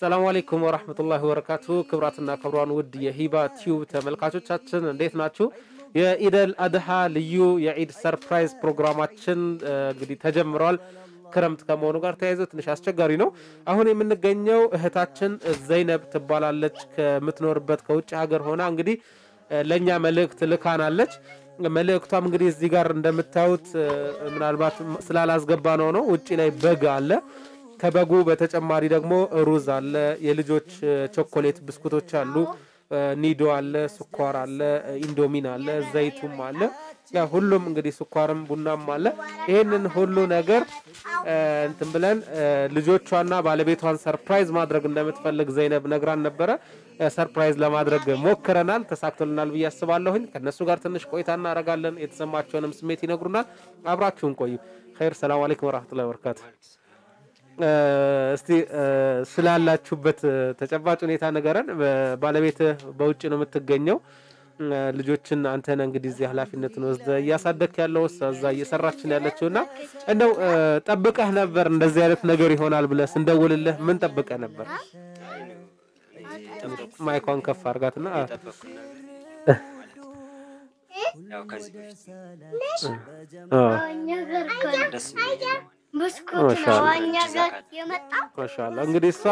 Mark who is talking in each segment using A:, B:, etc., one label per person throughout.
A: ሰላሙ አሌይኩም ወራህመቱላሂ ወበረካቱ። ክብራትና ክብሯን ውድ የሂባ ቲዩብ ተመልካቾቻችን እንዴት ናችሁ? የኢደል አድሃ ልዩ የኢድ ሰርፕራይዝ ፕሮግራማችን እ፣ እንግዲህ ተጀምረዋል። ክረምት ከመሆኑ ጋር ተያይዞ ትንሽ አስቸጋሪ ነው። አሁን የምንገኘው እህታችን ዘይነብ ትባላለች። ከምትኖርበት ከውጭ ሀገር ሆና እንግዲህ እ፣ ለእኛ መልእክት ልካናለች። መልእክቷም እንግዲህ እዚህ ጋር እንደምታዩት እ፣ ምናልባት ስላላስገባ ነው ነው ውጭ ላይ በግ አለ ከበጉ በተጨማሪ ደግሞ ሩዝ አለ፣ የልጆች እ፣ ቾኮሌት ብስኩቶች አሉ፣ እ፣ ኒዶ አለ፣ ስኳር አለ፣ እ፣ ኢንዶሚን አለ፣ ዘይቱም አለ። ያ ሁሉም እንግዲህ ስኳርም ቡናም አለ። ይህንን ሁሉ ነገር እ፣ እንትን ብለን እ፣ ልጆቿና ባለቤቷን ሰርፕራይዝ ማድረግ እንደምትፈልግ ዘይነብ ነግራን ነበረ። እ፣ ሰርፕራይዝ ለማድረግ ሞክረናል፣ ተሳክቶልናል ብዬ አስባለሁኝ። ከእነሱ ጋር ትንሽ ቆይታ እናደርጋለን። የተሰማቸውንም ስሜት ይነግሩናል። አብራችሁን ቆዩ። ኸይር። ሰላም አለይኩም ወራህመቱላሂ ወበረካቱ። እ፣ እስቲ እ፣ ስላላችሁበት እ፣ ተጨባጭ ሁኔታ ንገረን። በ- ባለቤትህ በውጭ ነው የምትገኘው። እ፣ ልጆችን አንተ ነህ እንግዲህ እዚህ ኃላፊነትን ወስደህ እያሳደግክ ያለው እሷ እዛ እየሰራችን ያለችው እና እንደው እ፣ ጠብቀህ ነበር እንደዚህ አይነት ነገር ይሆናል ብለህ ስንደውልልህ ምን ጠብቀህ ነበር? ማይኳን ከፍ አድርጋትና አ፣
B: የጠበቅኩት ነገር ማለት ያው ከዚህ በፊት
A: አ፣
B: ደስ የሚል ነው።
C: ብስኩት ነው
A: ማሻአላህ።
C: እኛ ጋር የመጣው።
A: ማሻአላ እንግዲህ እሷ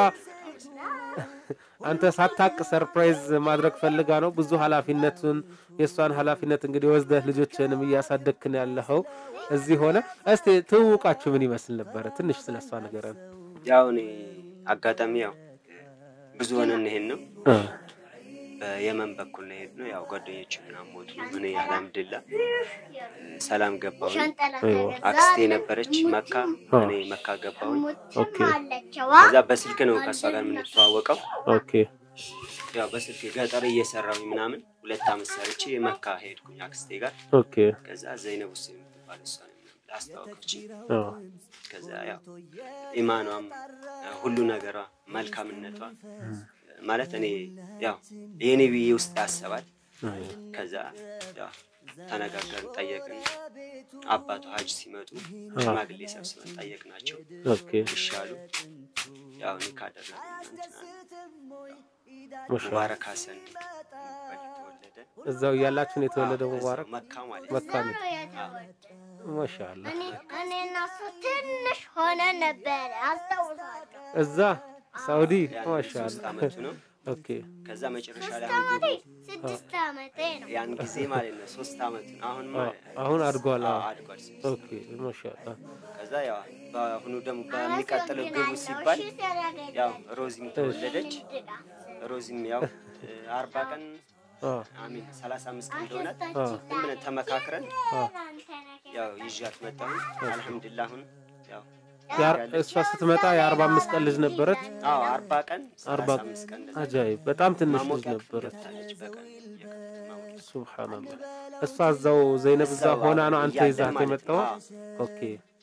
A: አንተ ሳታቅ ሰርፕራይዝ ማድረግ ፈልጋ ነው። ብዙ ኃላፊነቱን የእሷን ኃላፊነት እንግዲህ ወስደህ ልጆችንም እያሳደግክን ያለኸው እዚህ ሆነ። እስቲ ትውውቃችሁ ምን ይመስል ነበረ? ትንሽ ስለ እሷ ንገረን።
B: ያው እኔ አጋጣሚ ያው ብዙ ሆነን ይሄን ነው በየመን በኩል ነው የሄድነው። ያው ጓደኞች ምናምን ሞቱ። እኔ አልሐምድሊላ ሰላም ገባሁ።
C: ሸንጠላ
A: አይዋ።
B: አክስቴ ነበረች መካ፣ እኔ መካ ገባሁኝ።
A: ኦኬ
C: አለችዋ
B: ከዛ በስልክ ነው ከእሷ ጋር የምንተዋወቀው።
A: ኦኬ
B: ያው በስልክ ገጠር እየሰራሁኝ ምናምን ሁለት አመት ሰርቼ መካ ሄድኩኝ አክስቴ ጋር።
A: ኦኬ
B: ከዛ ዘይነብ ሁሴን የምትባል እሷ አስታወቀች።
A: አ፣
B: ከዛ ያው ኢማኗም ሁሉ ነገሯ መልካምነቷ ማለት እኔ ያው የኔ ብዬ ውስጥ ያሰባል።
A: አይ፣
B: ከዛ ያው ተነጋገርን፣ ጠየቅን። አባቱ ሀጅ ሲመጡ ሽማግሌ ሰብስበን ጠየቅናቸው።
A: ኦኬ
B: ይሻሉ ያው እኔ ካደረግን እንትና
A: ማሻአላ
B: ሙባረክ ሀሰን የሚባል ተወለደ።
A: እዛው እያላችሁን የተወለደው
B: እዛው
A: ሙባረክ
B: መካ ማለት ነው።
A: መካ ነው። ማሻአላ
C: እኔ እና እሱ ትንሽ ሆነን ነበረ አስታውሳለሁ።
A: እዛ ሳውዲ
B: ያን
A: ማሻአላ
B: ሶስት አመቱ ነው።
A: ኦኬ
B: ከዛ መጨረሻ ላይ
C: ሶስት
B: አሁን
C: ዓመቴ ስድስት ዓመቴ ነው።
B: ያን ጊዜ ማለት ነው ሶስት አመቱ ነው። አሁን
A: አ፣ አሁን አድጓል። አ፣
B: አድጓል። ስድስት
A: ኦኬ ማሻአላ
B: ከዛ ያው በአሁኑ ደግሞ በሚቀጥለው ግቡ ሲባል ያው ሮዚም ተወለደች። ሮዚም ያው አርባ ቀን
A: አ፣
B: አሚን ሰላሳ አምስት ቀን እንደሆናት
A: አ፣
B: ዝም ብለን ተመካክረን ያው ይዣት መጣሁ። አልሐምዱሊላህ አሁን ያው
A: ያር- እሷ ስትመጣ የአርባ አምስት ቀን ልጅ ነበረች።
B: አዎ አርባ ቀን
A: አርባ
B: ሰላሳ አምስት ቀን እንደዛ
A: አጃይብ በጣም ትንሽ ልጅ
B: ማሞቂያ
A: ነበረች።
B: ገብታለች በቀን የማሞቂያ
A: ሱብሃንአላህ እሷ እዛው ዘይነብ እዛ
B: እዛው
A: ሆና ነው አንተ
B: እያለን
A: ይዛት
B: ማለት
A: የመጣው?
B: ነው።
A: ኦኬ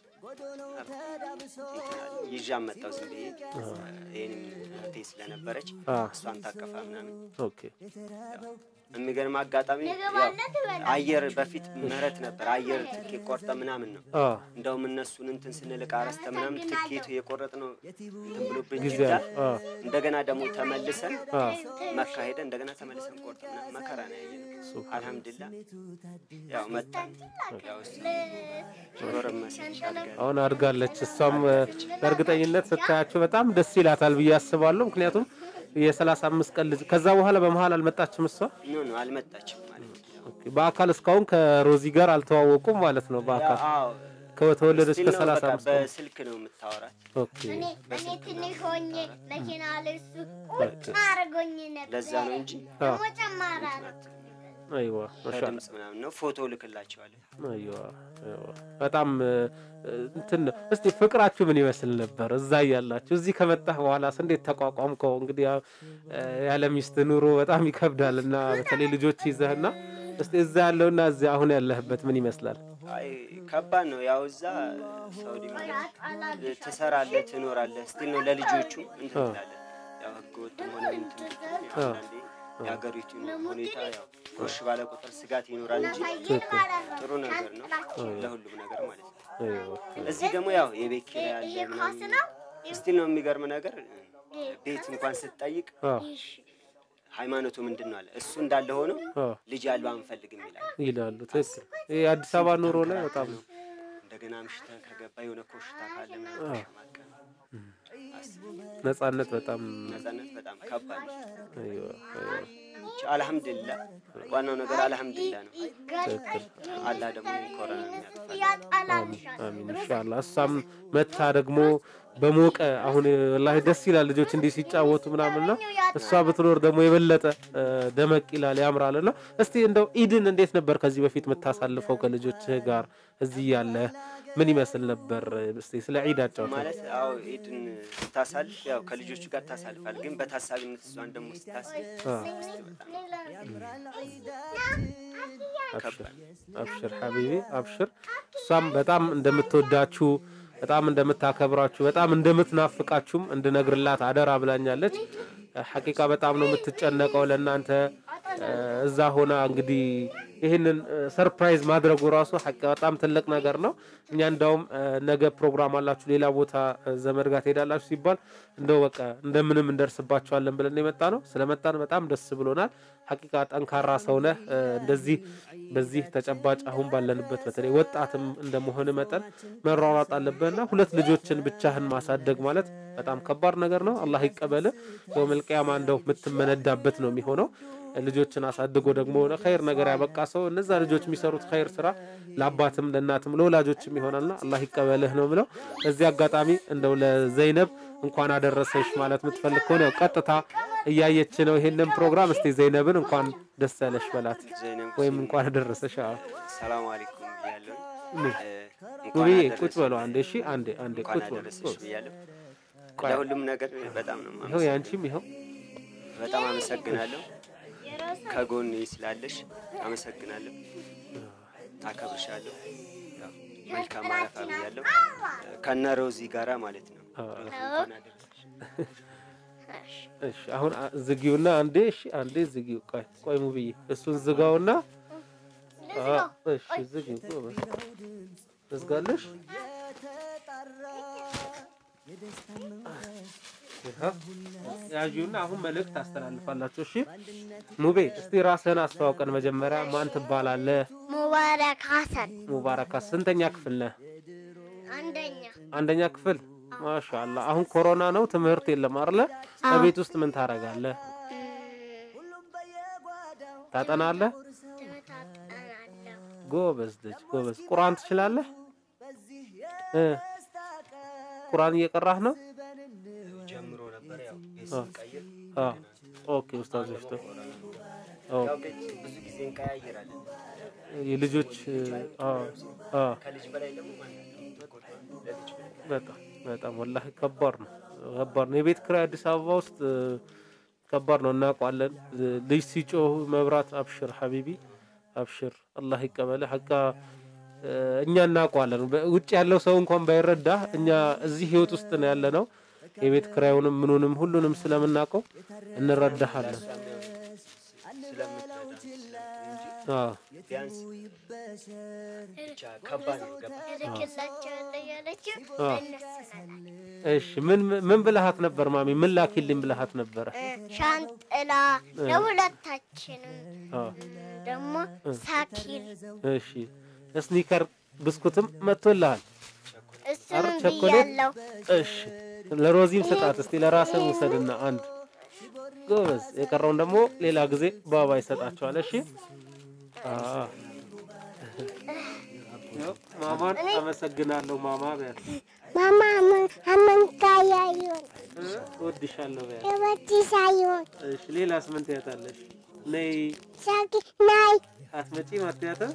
B: ይዣ መጣሁ ዝም ብዬ ይህንም እህቴ ስለነበረች
A: አ
B: እሷን ታቀፋ ምናምን
A: ኦኬ
B: የሚገርም አጋጣሚ ያው አየር በፊት ምህረት ነበር። አየር ትኬት ቆርጠ ምናምን ነው።
A: አ
B: እንደውም እነሱን እንትን ስንልቅ አረስተ ምናምን ትኬቱ የቆረጥ ነው እንትን ብሎብን
A: ጊዜ
B: ጅዳ
A: አለ። አ
B: እንደገና ደግሞ ተመልሰን
A: አ
B: መካ ሄደን እንደገና ተመልሰን ቆርጠ ምናምን መከራ ነው ያየነው። አልሐምዱሊላ ያው መጣን። ያው እሱ ጎረመሰች አድጋ
A: አሁን አድጋለች። እሷም እ፣ በእርግጠኝነት ስታያቸው በጣም ደስ ይላታል ብዬ አስባለሁ። ምክንያቱም የሰላሳ አምስት ቀን ልጅ ከዛ በኋላ በመሀል አልመጣችም እሷ
B: ኖ ኖ አልመጣችም ማለት ነው።
A: ኦኬ። በአካል እስካሁን ከሮዚ ጋር አልተዋወቁም ማለት ነው። በአካል
B: አዎ
A: ከተወለደች
B: ስቲል ነው
A: ከሰላሳ
B: በቃ
A: አምስት ቀን
B: በስልክ ነው የምታወራት።
A: ኦኬ
C: እኔ እኔ ትንሽ ሆኜ መኪና ላይ እሱ ቁጭ አድርጎኝ ነበር።
B: ለዛ ነው እንጂ
C: ደግሞ ጨማራ ነው።
A: አይዋ ማሻአላ
B: በድምፅ ምናምን ነው። ፎቶ ልክላቸዋለሁ።
A: አይዋ አይዋ በጣም እ፣ እንትን ነው። እስቲ ፍቅራችሁ ምን ይመስል ነበር እዛ እያላችሁ? እዚህ ከመጣህ በኋላስ እንዴት ተቋቋምከው? እንግዲህ ያው እ፣ ያለ ሚስት ኑሮ በጣም ይከብዳል እና በተለይ ልጆች ይዘህና እስቲ እዛ ያለውና እዚህ አሁን ያለህበት ምን ይመስላል?
B: አይ ከባድ ነው። ያው እዛ ሳውዲ ማለት ትሰራለህ፣ ትኖራለህ። ስቲል ነው ለልጆቹ እንትን ትላለህ። ያው ህገ ወጥም ሆነ እንትን ብትል ያው አንዳንዴ የሀገሪቱ ሁኔታ ያው ጎሽ ባለ ቁጥር ስጋት ይኖራል እንጂ ጥሩ ነገር ነው ለሁሉም ነገር ማለት ነው።
A: አይዋ
B: እዚህ ደግሞ ያው የቤት ኪራይ ያለ
C: ይሄ ኳስ
B: ምናምን
C: ነው።
B: ስቲል ነው የሚገርም ነገር ቤት እንኳን ስትጠይቅ
A: አዎ
B: ሃይማኖቱ ምንድን ነው አለ። እሱ እንዳለ ሆኖ
A: አዎ
B: ልጅ አልባ አንፈልግም ይላል።
A: ይላሉ። ትክክል። ይሄ አዲስ አበባ ኑሮ ላይ በጣም ነው።
B: እንደገና ምሽተህ ከገባ የሆነ ኮሽታ ካለ ምናምን ተሸማቀቅ።
A: ነጻነት በጣም
B: ነጻነት በጣም ከባድ ነው።
A: አይዋ፣ አይዋ።
B: ብቻ አልሐምዱሊላህ፣ ዋናው ነገር አልሐምዱሊላህ ነው። አላህ ደግሞ ኮረና የሚያልፋል።
C: ያጣላልሻል።
A: አሚን ኢንሻአላህ። እሷም መታ ደግሞ በሞቀ አሁን ወላሂ ደስ ይላል ልጆች እንዲህ ሲጫወቱ ምናምንና እሷ ብትኖር ደግሞ የበለጠ እ፣ ደመቅ ይላል ያምራል። እና እስቲ እንደው ኢድን እንዴት ነበር ከዚህ በፊት የምታሳልፈው ከልጆችህ ጋር እዚህ ያለ ምን ይመስል ነበር? እስቲ ስለ ዒድ አጫውተን።
B: ማለት አዎ ኢድን ስታሳልፍ ያው ከልጆቹ ጋር ታሳልፋል። ግን በታሳቢነት እሷን ደግሞ ስታስብ
A: አብሽር አብሽር ሐቢቢ አብሽር። እሷም በጣም እንደምትወዳችሁ በጣም እንደምታከብራችሁ በጣም እንደምትናፍቃችሁም እንድነግርላት አደራ ብላኛለች። ሐቂቃ በጣም ነው የምትጨነቀው ለእናንተ እ፣ እዛ ሆና እንግዲህ ይህንን ሰርፕራይዝ ማድረጉ ራሱ ሐቂቃ በጣም ትልቅ ነገር ነው። እኛ እንዳውም እ፣ ነገ ፕሮግራም አላችሁ ሌላ ቦታ እ፣ ዘመድ ጋር ትሄዳላችሁ ሲባል እንደው በቃ እንደምንም እንደርስባችኋለን ብለን የመጣ ነው። ስለመጣን በጣም ደስ ብሎናል። ሐቂቃ ጠንካራ ሰው ነህ። እ፣ እንደዚህ በዚህ ተጨባጭ አሁን ባለንበት በተለይ ወጣትም እንደመሆን መጠን መሯሯጥ አለብህና ሁለት ልጆችን ብቻህን ማሳደግ ማለት በጣም ከባድ ነገር ነው። አላህ ይቀበል። የውመል ቂያማ እንደው የምትመነዳበት ነው የሚሆነው። ልጆችን አሳድጎ ደግሞ ለኸይር ነገር ያበቃ ሰው እነዛ ልጆች የሚሰሩት ኸይር ስራ ለአባትም ለእናትም ለወላጆችም ይሆናልና አላህ ይቀበልህ ነው ብለው እዚህ አጋጣሚ እንደው ለዘይነብ እንኳን አደረሰሽ ማለት የምትፈልግ ከሆነ ያው ቀጥታ እያየች ነው ይሄንን ፕሮግራም። እስቲ ዘይነብን እንኳን ደስ ያለሽ በላት
B: ዘይነብ
A: ወይም እንኳን አደረሰሽ። አዎ
B: ሰላም አለይኩም ብያለሁ። እንኳን
A: ውብዬ
B: አደረሰሽ።
A: ቁጭ በለው አንዴ። እሺ አንዴ አንዴ
B: እንኳን
A: ቁጭ በለው።
B: አደረሰሽ ብያለሁ።
A: ቆይ፣
B: ለሁሉም ነገር በጣም ነው
A: ይኸው
B: የማመሰግነው።
A: ያንቺም ይኸው
B: በጣም አመሰግናለሁ። ከጎን ስላለሽ አመሰግናለሁ። አከብርሻለሁ። ያው መልካም አረፋ ብያለሁ። ከነ ሮዚ ጋራ ማለት ነው። ሮዚ እንኳን አደረሰሽ።
A: እሺ አሁን አ- ዝጊውና አንዴ እሺ አንዴ ዝጊው። ቆይ ቆይ ሙብዬ እሱን ዝጋውና አ እሺ ዝጊው። ጎበዝ ትዝጋለሽ። ይኸው ያዥውና አሁን መልእክት ታስተላልፋላችሁ። እሺ ሙቤ እስቲ ራስህን አስተዋውቀን መጀመሪያ። ማን ትባላለህ?
C: ሙባረክ ሀሰን
A: ሙባረካ ስንተኛ ክፍል ነህ?
C: አንደኛ
A: አንደኛ ክፍል። ማሻአላህ አሁን ኮሮና ነው፣ ትምህርት የለም አይደለ? ከቤት ውስጥ ምን ታደርጋለህ? ታጠናለህ?
C: ትመጣጠናለሁ
A: ጎበዝ ልጅ ጎበዝ። ቁርአን ትችላለህ? እ ቁርአን እየቀራህ ነው?
B: ጀምሮ ነበር ያው ቤት ስንቀይር
A: አ ኦኬ ኡስታዞች ተ ኦ
B: ያው ቤት ብዙ ጊዜ እንቀያይራለን።
A: የልጆች አ አ
B: ከልጅ በላይ ደግሞ ማን ያለው? ለልጅ በላይ
A: በጣም በጣም ወላሂ ከባድ ነው፣ ከባድ ነው። የቤት ኪራይ አዲስ አበባ ውስጥ እ፣ ከባድ ነው፣ እናውቀዋለን። እ፣ ልጅ ሲጮህ መብራት፣ አብሽር ሐቢቢ አብሽር፣ አላህ ይቀበልህ። ሐቃ እ፣ እኛ እናውቀዋለን። በ- ውጭ ያለው ሰው እንኳን ባይረዳ እኛ እዚህ ህይወት ውስጥ ነው ያለ ነው። የቤት ኪራዩንም ምኑንም ሁሉንም ስለምናውቀው እንረዳሃለን።
B: ስለምትረዳ እንጂ
A: አዎ
B: ቢያንስ ብቻ ከባድ ነው። ገባ
C: እልክላቸዋለሁ ያለችው
A: አ
C: እነሱ ናቸው።
A: እሺ ምን ምን ብልሃት ነበር ማሚ? ምን ላኪልኝ ብልሃት ነበረ?
C: ሻንጥላ ለሁለታችንም
A: አ
C: ደግሞ ሳኪል
A: እሺ ስኒከር ብስኩትም መጥቶልሃል።
C: እሱንም
A: ቸኮሌት?
C: ብያለሁ።
A: እሺ ለሮዚም ስጣት እስቲ ለራስህ ውሰድና አንድ ጎበዝ። የቀረውን ደግሞ ሌላ ጊዜ ባባ ይሰጣቸዋል። እሺ አ ያው ማማን አመሰግናለሁ ማማ ቢያት
C: ማማ አመንታያዩን
A: እወድሻለሁ ቢያት።
C: እወድሻዩን
A: እሺ ሌላስ ምን ትያታለሽ? ነይ
C: ሳኪ ናይ
A: አትመጪም አትያትም?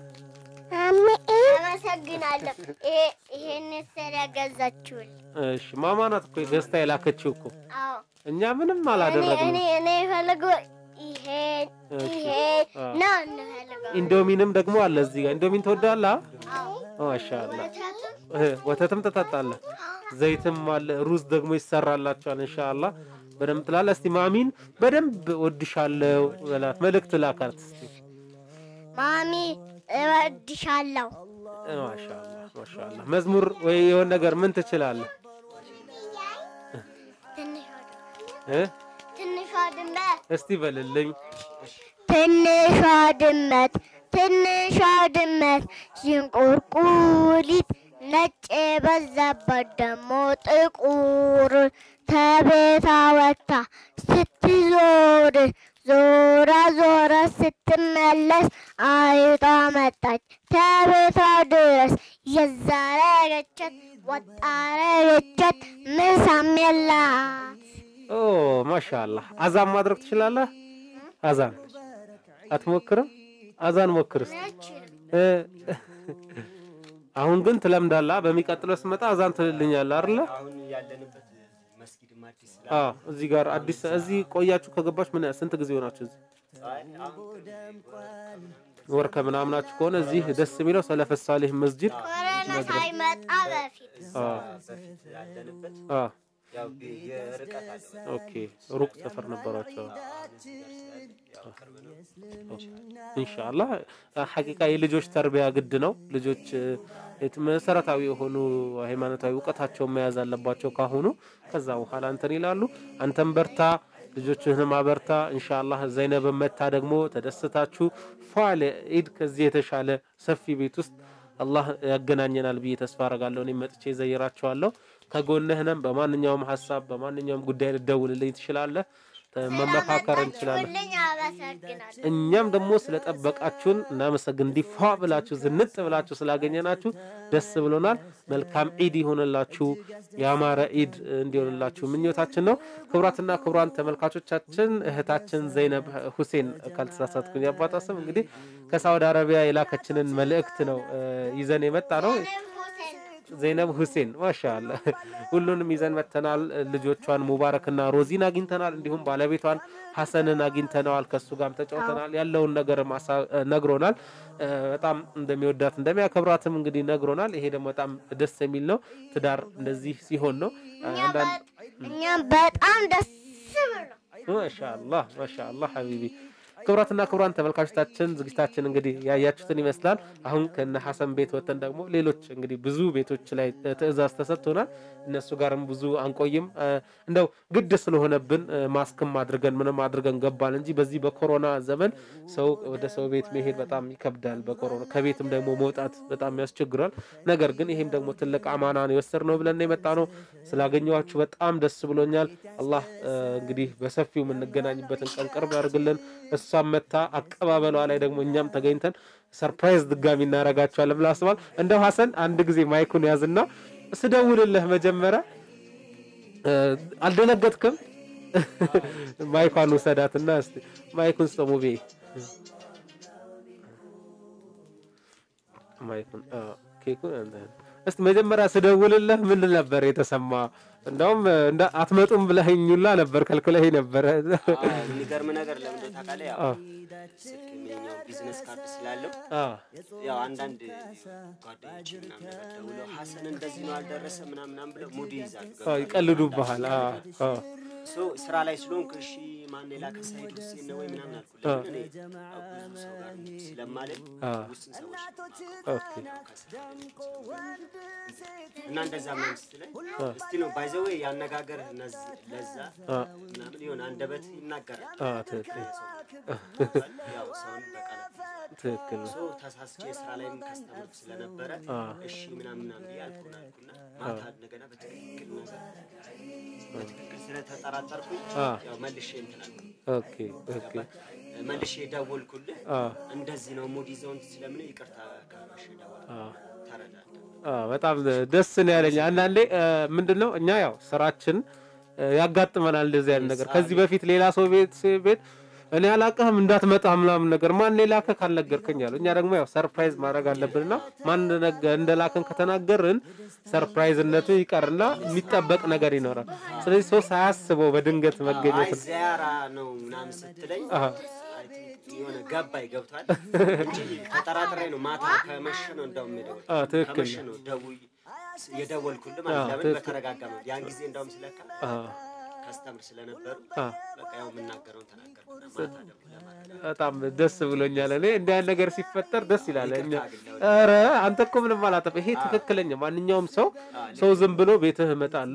C: አመሰግናለሁ። ይሄ- ይሄን ስለገዛችሁል።
A: እሺ ማማ ናት እኮ ገዝታ የላከችው እኮ
C: አዎ
A: እኛ ምንም
C: እኔ
A: አላደረግንም።
C: እኔ እኔ የፈለገው ይሄን
A: እሺ።
C: ይሄን
A: አ።
C: ነው እንፈልገው።
A: ኢንዶሚንም ደግሞ አለ እዚህ ጋር ኢንዶሚን ትወዳለህ?
C: አዎ
A: ማሻአላ
C: ወተትም
A: እ ወተትም ትጠጣለህ፣ ዘይትም አለ፣ ሩዝ ደግሞ ይሰራላችኋል። ኢንሻአላህ በደንብ ትላለህ። እስቲ ማሚን በደንብ ወድሻለሁ በላት፣ መልእክት ላካት እስቲ።
C: ማሚ እወድሻለሁ።
A: እ ማሻአላ ማሻአላ። መዝሙር ወይ የሆነ ነገር ምን ትችላለህ?
C: ትንሽ
A: እ
C: ትንሿ ድመት
A: እስቲ በልልኝ።
C: ትንሿ ድመት ትንሿ ድመት ዥንቁርቁሪት ነጭ የበዛበት ደሞ ጥቁር ተቤታ ወጥታ ስትዞር ዞራ ዞራ ስትመለስ አይጧ መጣች ተቤቷ ድረስ የዛረገቻት ወጣረገቻት ምሳም የላት
A: ኦ ማሻአላህ። አዛን ማድረግ ትችላለህ? አዛን አትሞክርም? አዛን ሞክር እስቲ። እ አሁን ግን ትለምዳለህ። በሚቀጥለው ስመጣ አዛን ትልልኛለህ አይደለ?
B: አሁን ያለንበት መስጊድም አዲስ ስላ
A: አዎ። እዚህ ጋር አዲስ እዚህ ቆያችሁ ከገባች ምን ስንት ጊዜ ሆናችሁ? እዚህ
B: አይ አሁን
A: ወር ከምናምናችሁ ከሆነ እዚህ ደስ የሚለው ሰለፈ ሳሊህ መስጂድ
C: ኮረና ሳይመጣ በፊት
A: አዎ
B: በፊት ያለንበት
A: አዎ
B: ያው የርቀት አለው
A: ኦኬ ሩቅ ሰፈር ነበራቸው።
B: ያው ቅርብ ነው።
A: ኢንሻአላህ ሐቂቃ የልጆች ተርቢያ ግድ ነው። ልጆች የት- መሰረታዊ የሆኑ ሃይማኖታዊ እውቀታቸውን መያዝ አለባቸው ካሁኑ። ከዛ በኋላ እንትን ይላሉ። አንተም በርታ፣ ልጆችህንም አበርታ። ኢንሻአላህ ዘይነብን መታ ደግሞ ተደስታችሁ ፏል ኢድ ከዚህ የተሻለ ሰፊ ቤት ውስጥ አላህ ያገናኘናል ብዬ ተስፋ አረጋለሁ። እኔም መጥቼ ዘይራቸዋለሁ። ከጎንህ ነን። በማንኛውም ሀሳብ በማንኛውም ጉዳይ ልደውልልኝ ትችላለህ። መመካከር እንችላለን።
C: ስለመጣችሁልኝ አመሰግናለሁ።
A: እኛም ደግሞ ስለጠበቃችሁን እናመሰግን። እንዲፏ ብላችሁ ዝንጥ ብላችሁ ስላገኘናችሁ ደስ ብሎናል። መልካም ዒድ ይሆንላችሁ፣ ያማረ ዒድ እንዲሆንላችሁ ምኞታችን ነው። ክቡራትና ክቡራን ተመልካቾቻችን እህታችን ዘይነብ ሁሴን ካልተሳሳትኩኝ የአባቷ ስም እንግዲህ ከሳውዲ አረቢያ የላከችንን መልእክት ነው እ ይዘን የመጣ ነው።
C: እኔም ሁሴን ነው።
A: ዘይነብ ሁሴን ማሻአላ ሁሉንም ይዘን መተናል። ልጆቿን ሙባረክና ሮዚን አግኝተናል። እንዲሁም ባለቤቷን ሀሰንን አግኝተነዋል። ከሱ ጋርም ተጫውተናል። ያለውን ነገር ነግሮናል። እ በጣም እንደሚወዳት እንደሚያከብራትም እንግዲህ ነግሮናል። ይሄ ደግሞ በጣም ደስ የሚል ነው። ትዳር እንደዚህ ሲሆን ነው።
C: እኛ
A: አንዳንድ
C: በ- እኛም በጣም ደስ ብሎ
A: ማሻአላህ ማሻአላህ ሀቢቢ ክቡራትና ክቡራን ተመልካቾቻችን ዝግጅታችን እንግዲህ ያያችሁትን ይመስላል። አሁን ከነ ሐሰን ቤት ወጥተን ደግሞ ሌሎች እንግዲህ ብዙ ቤቶች ላይ ትዕዛዝ ተሰጥቶናል። እነሱ ጋርም ብዙ አንቆይም። እ እንደው ግድ ስለሆነብን እ ማስክም አድርገን ምንም አድርገን ገባን እንጂ በዚህ በኮሮና ዘመን ሰው ወደ ሰው ቤት መሄድ በጣም ይከብዳል። በኮሮና ከቤትም ደግሞ መውጣት በጣም ያስቸግራል። ነገር ግን ይሄም ደግሞ ትልቅ አማና ነው የወሰድነው ብለን ነው የመጣ ነው። ስላገኘኋችሁ በጣም ደስ ብሎኛል። አላህ እ እንግዲህ በሰፊው የምንገናኝበትን ቀን ቅርብ ያድርግልን። እሷም መታ አቀባበሏ ላይ ደግሞ እኛም ተገኝተን ሰርፕራይዝ ድጋሚ እናደርጋቸዋለን ብላ አስባል። እንደው ሀሰን አንድ ጊዜ ማይኩን ያዝና ስደውልልህ መጀመሪያ እ አልደነገጥክም? ማይኳን ውሰዳትና እስቲ ማይኩን ስጠሙ ቤ ማይኩን አዎ፣ ኬኩን አንተ- እስቲ መጀመሪያ ስደውልልህ ምን ነበር የተሰማ? እንደውም እንደ አትመጡም ብለኸኝ ሁላ ነበር ከልክለኸኝ ነበረ።
B: አዎ፣ የሚገርም ነገር ለምን እንደው ታውቃለህ? ያው
A: አዎ።
B: ስልክ የኛው ቢዝነስ ካርድ ስላለው
A: አዎ
B: ያው አንዳንድ ጓደኞች ምናምን ነገር ደውለው ሀሰን እንደዚህ ነው አልደረሰ ምናምን ምናምን ብለው ሙድ ይይዛሉ።
A: አዎ፣ ይቀልዱብሃል። አዎ አዎ
B: ሶ ስራ ላይ ስለሆንክ እሺ ማን የላከ ሳይድ ሁሴን ነው ወይ ምናምን አልኩ። ለምን እኔ ያው ብዙ ሰው ጋር ስለማለኝ
A: አዎ።
B: ውስን ሰዎች ነው የማውቀው።
A: ኦኬ
B: ያው ከስራ ላይ እና እንደዛ ምናምን ስትለኝ እስቲ ነው ባይዘዌ ያነጋገር ለዛ
A: አዎ
B: ምናምን የሆነ አንደበት ይናገራል።
A: አዎ፣ ትክክል
B: ያው ሰውን በቃላት
A: ትክክል ነው።
B: ሶ ተሳስቼ ስራ ላይም ከስተምር ስለነበረ
A: አዎ።
B: እሺ ምናምን ምናምን ብዬ አልኩና አልኩና ማታ እንደገና በትክክል ነገር በትክክል ስለተጠራጠርኩኝ
A: አዎ
B: ያው መልሼ እንትን አልኩኝ።
A: ኦኬ ኦኬ
B: መልሼ ደወልኩልህ።
A: አዎ
B: እንደዚህ ነው ሙድ ይዘውን ስለምን ይቅርታ ከመሽ ደወል
A: አዎ
B: ተረዳዳ
A: አዎ በጣም ደስ ነው ያለኝ። አንዳንዴ ምንድን ነው እኛ ያው ስራችን እ ያጋጥመናል እንደዚህ አይነት ነገር። ከዚህ በፊት ሌላ ሰው ቤት ቤት እኔ አላውቅህም እንዳትመጣ ምናምን ነገር ማን የላከህ ካልነገርከኝ አሉ። እኛ ደግሞ ያው ሰርፕራይዝ ማድረግ አለብንና ማን እንደነገ- እንደላከን ከተናገርን ሰርፕራይዝነቱ ይቀርና የሚጠበቅ ነገር ይኖራል። ስለዚህ ሰው ሳያስበው በድንገት መገኘት
B: አይ ዚያራ ነው ምናምን ስትለኝ
A: አዎ
B: አይ ቲንክ የሆነ ገባኝ ገብቷል እንጂ ተጠራጥሬ ነው ማታ ከመሸ ነው እንደውም የደወል
A: አዎ ትክክል
B: ከመሸ ነው ደውይ የደወልኩልህ ማለት
A: አዎ፣
B: ለምን
A: ትክክል።
B: በተረጋጋ ነው ያን ጊዜ እንደውም ስለካ
A: አዎ
B: ከስተምር ስለነበሩ
A: አዎ
B: በቃ ያው የምናገረውን ተናገርኩና ማታ ደውል ለማለት
A: በጣም ደስ ብሎኛል። እኔ እንዲህ አይነት ነገር ሲፈጠር ደስ ይላል። እኛ
B: ይቅርታ ግን
A: ኧረ አንተ እኮ ምንም አላጠፋ። ይሄ ትክክለኛ ማንኛውም ሰው ሰው ዝም ብሎ ቤትህ እመጣለሁ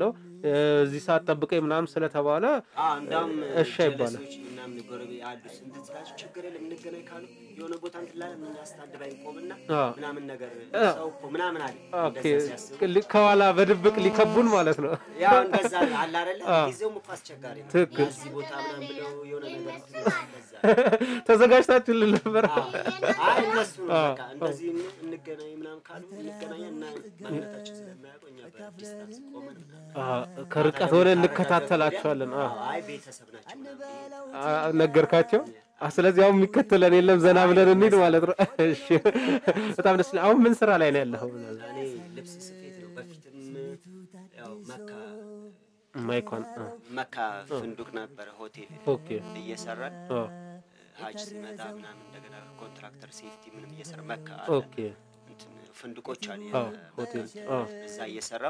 A: እዚህ ሰዓት ጠብቀኝ ምናምን ስለተባለ
B: አዎ እንዳውም
A: እሺ አይባልም።
B: ጀለሶች ምናምን ጎረቤት አሉ ስንት ስላቸው ችግር የለም እንገናኝ ካሉ የሆነ ቦታ እንትን ላለን እኛ ስታድባይ ቆምና
A: አዎ።
B: ምናምን ነገር
A: አዎ።
B: ሰው እኮ ምናምን አለ
A: ኦኬ
B: እንደዛ ሲያስቡ
A: ሊ- ከኋላ በድብቅ ሊከቡን ማለት ነው።
B: ያው እንደዛ አለ አይደለ
A: አዎ።
B: ጊዜውም እኮ አስቸጋሪ ነው
A: ትክክል።
B: እዚህ ቦታ ምናምን ብለው የሆነ ነገር እንትን ይላሉ፣ እንደዛ
A: ተዘጋጅታችሁልን ነበር?
B: አይ እነሱ ነው
A: አዎ።
B: በቃ እንደዚህ እን- እንገናኝ ምናምን ካሉ እንገናኛለን እና ማንነታችን ስለማያውቁ እኛ በዲስታንስ ቆመን ምናምን
A: አዎ፣ ከርቀት ሆነ እንከታተላቸዋለን። አዎ።
B: አዎ፣ አይ ቤተሰብ ናቸው ምናምን ብዬ
A: አ- ነገርካቸው። አ፣ ስለዚህ አሁን የሚከተለን የለም ዘና ብለን እንሂድ ማለት ነው። እሺ፣ በጣም ደስ ይላል። አሁን ምን ስራ ላይ ነው ያለኸው?
B: እኔ ልብስ ስፌት ነው። በፊትም ያው መካ
A: ማይኳን አ፣
B: መካ ፍንዱቅ ነበረ ሆቴል
A: ኦኬ
B: እየሰራን
A: አ፣
B: ሀጅ ሲመጣ ምናምን እንደገና ኮንትራክተር ሴፍቲ ምንም እየሰራ መካ አለ
A: ኦኬ
B: እንትን ፍንዱቆች አሉ
A: አ፣
B: የመካ
A: ሆቴል
B: እንትን
A: አ፣
B: እዛ እየሰራው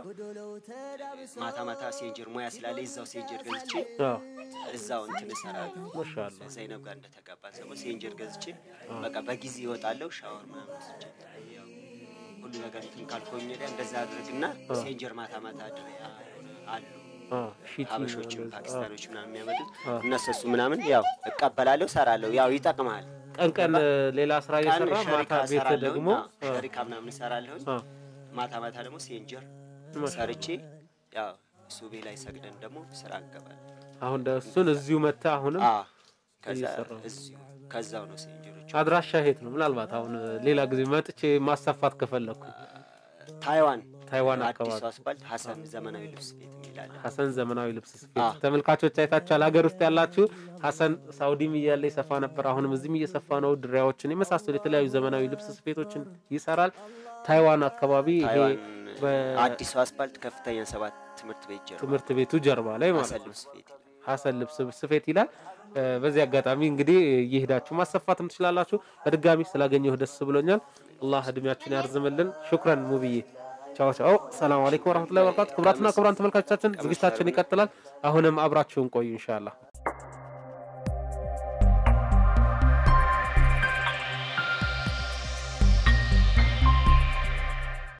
B: ማታ ማታ ሴንጀር ሙያ ስላለ እዛው ሴንጀር ገዝቼ
A: አ፣
B: እዛው እንትን እሰራለሁ።
A: ማሻአላ
B: ዘይነብ ጋር እንደተጋባን ሰሞ ሴንጀር ገዝቼ በቃ በጊዜ ይወጣለሁ። ሻወር ምናምን ወስጄ ያው ሁሉ ነገር እንትን ካልኮኝ ወዲያ እንደዛ አድርግና ሴንጀር ማታ ማታ አድሬ አሉ
A: አ፣ ሺቲ
B: ሀበሾችም
A: እንደዛ። አ፣
B: ፓኪስታኖች ምናምን የሚያመጡት
A: አ።
B: እነሱ እሱ ምናምን ያው እቀበላለሁ፣ ሰራለሁ። ያው ይጠቅማል።
A: ቀን ቀን ሌላ ስራ
B: ቀን
A: እየሰራ
B: ሸሪካ
A: ማታ ቤት
B: እሰራለሁ፣
A: ደግሞ
B: አዎ፣ ሸሪካ ምናምን እሰራለሁ።
A: አ፣
B: ማታ ማታ ደግሞ ሴንጀር
A: ማሻአላ።
B: ሰርቼ ያው ሱቤ ላይ ሰግደን ደግሞ ስራ እንገባለን።
A: አሁን ደ- እሱን እዚሁ መታ አሁንም
B: አዎ፣ ከዛ
A: እየሰራሁ።
B: እዚሁ ከዛው ነው ሴንጀሮች
A: አድራሻ የት ነው? ምናልባት አሁን ሌላ ጊዜ መጥቼ ማሰፋት ከፈለኩ
B: ታይዋን
A: ታይዋን
B: አዲሱ
A: አካባቢ
B: አስፋልት ሀሰን ዘመናዊ ልብስ ቤት የሚላለን
A: ሀሰን ዘመናዊ ልብስ ስፌት
B: አዎ።
A: ተመልካቾች አይታችኋል። ሀገር ውስጥ ያላችሁ ሀሰን ሳውዲም እያለ ይሰፋ ነበር። አሁንም እዚህም እየሰፋ ነው። ድሪያዎችን የመሳሰሉ የተለያዩ ዘመናዊ ልብስ ስፌቶችን ይሰራል። ታይዋን አካባቢ ይሄ
B: ታይዋን
A: በ-
B: አዲሱ አስፋልት ከፍተኛ ሰባት ትምህርት ቤት ጀርባ
A: ትምህርት ቤቱ ጀርባ ላይ ማለት
B: ሀሰን
A: ነው።
B: ልብስ ቤት ይላል።
A: ሀሰን ልብስ ስፌት ይላል። እ፣ በዚህ አጋጣሚ እንግዲህ እየሄዳችሁ ማሰፋትም ትችላላችሁ። በድጋሚ ስላገኘሁ ደስ ብሎኛል። አላህ እድሜያችን ያርዝምልን። ሹክረን ሙብዬ። ቻው ቻው። ሰላም አለይኩም ወረህመቱላሂ ወበረካቱ። ክቡራትና ክቡራን ተመልካቾቻችን ዝግጅታችን ይቀጥላል። አሁንም አብራችሁን ቆዩ ኢንሻአላህ።